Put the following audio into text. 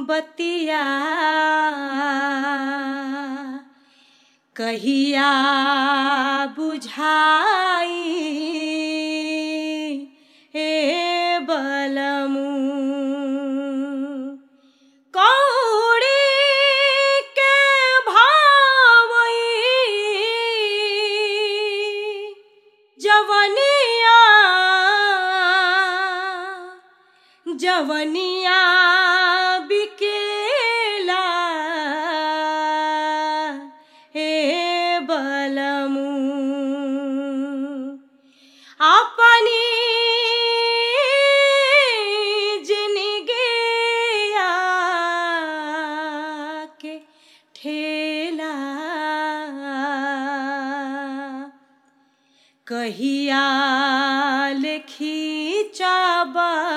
बतिया कहिया बुझाई हे बलमू कौड़ी के भावई जवनिया जवनिया बिकेला हे बलमू अपनी जिनगिया के ठेला कहिया लिखी चाबा